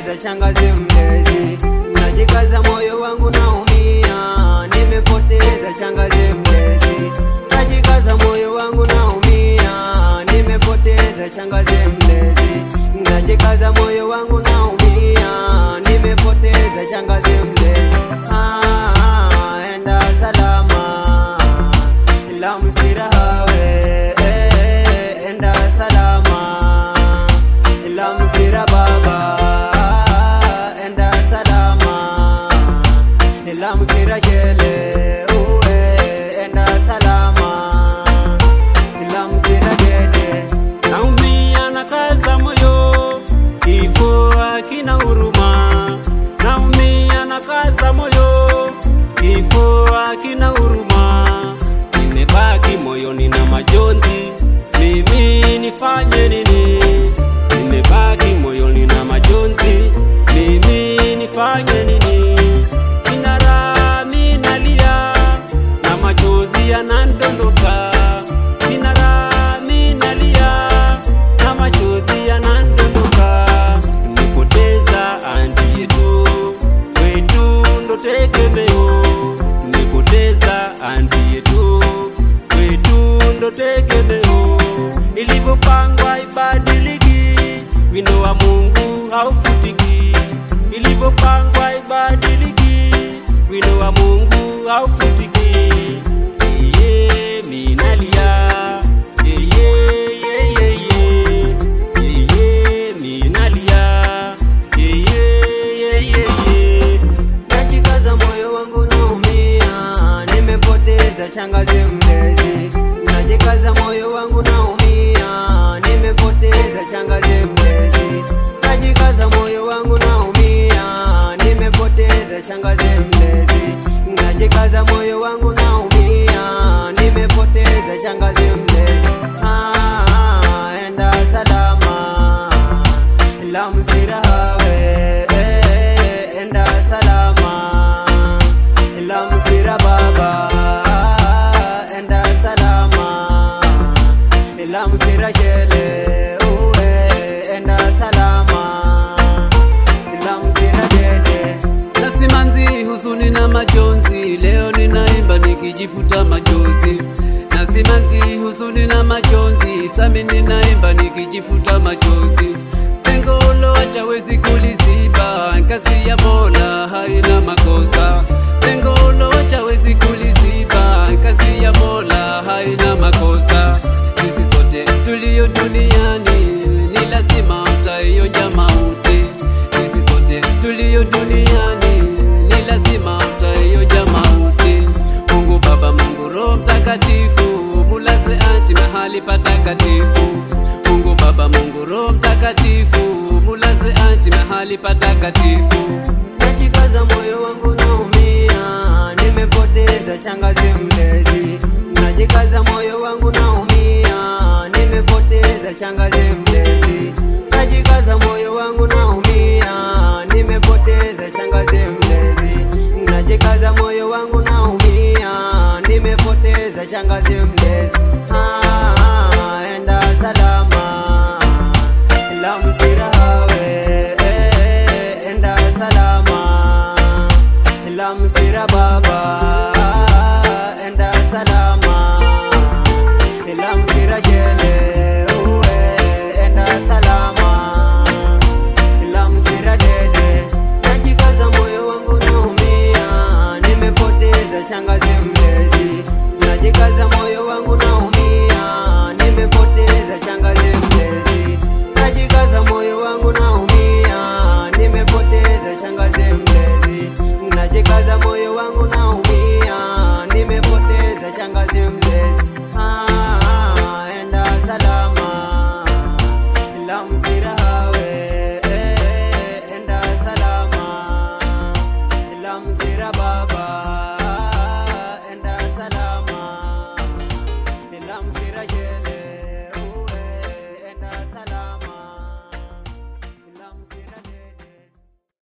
nimepoteza shangazi mlezi, najikaza moyo wangu naumia, nimepoteza shangazi mlezi, najikaza moyo wangu naumia, nimepoteza shangazi mlezi, najikaza moyo wangu naumia, nimepoteza shangazi mlezi. Ah, enda salama ila msirahawe eh, enda salama ila msira baba enda salama ila msira shele uwe enda salama ila msira dede naumia na kaza moyo, kifo hakina huruma. Naumia na kaza moyo, kifo hakina huruma. Nimebaki moyoni na majonzi, mimi nifanye nini? Nimebaki moyoni na majonzi, mimi nifanye nini? Sina raha, mimi nalia na machozi yanandondoka. Sina raha, mimi nalia na machozi yanandondoka. Nimepoteza anti yetu, wetu ndo tegemeo. Nimepoteza anti yetu, wetu ndo tegemeo. Ilivyopangwa ibadiliki, wino wa Mungu haufutiki. Ilivyopangwa ibadiliki, wino wa Mungu haufutiki. Yeye minalia, yeye yeye yeye, yeye minalia, yeye yeye yeye. najikaza moyo wangu naumia, nimepoteza shangazi mlezi, najikaza moyo wangu naumia, nimepoteza shangazi mlezi, najikaza moyo wangu naumia, nimepoteza shangazi mlezi, najikaza moyo wangu naumia, nimepoteza shangazi mlezi. Ah, enda salama ila msirahawe eh, enda salama ila msira baba enda salama ila msira shele uwe enda salama ila msira dede na simanzi, huzuni na majonzi, leo ninaimba nikijifuta machozi. Na simanzi, huzuni na majonzi, sami ninaimba nikijifuta machozi. Pengo loacha wezi kuliziba, kazi ya Mola haina makosa. Pengo loacha wezi kuliziba, kazi ya Mola haina makosa. Sisi sote tulio duniani ni lazima utaionja mauti. Sisi sote tulio duniani ni lazima utaionja mauti. Mungu Baba, Mungu Roho Mtakatifu, mulaze anti mahali patakatifu. Mungu Baba, Mungu Roho Mtakatifu, mulaze anti mahali patakatifu. najikaza moyo wangu naumia, nimepoteza shangazi mlezi, najikaza moyo wangu naumia, nimepoteza shangazi mlezi.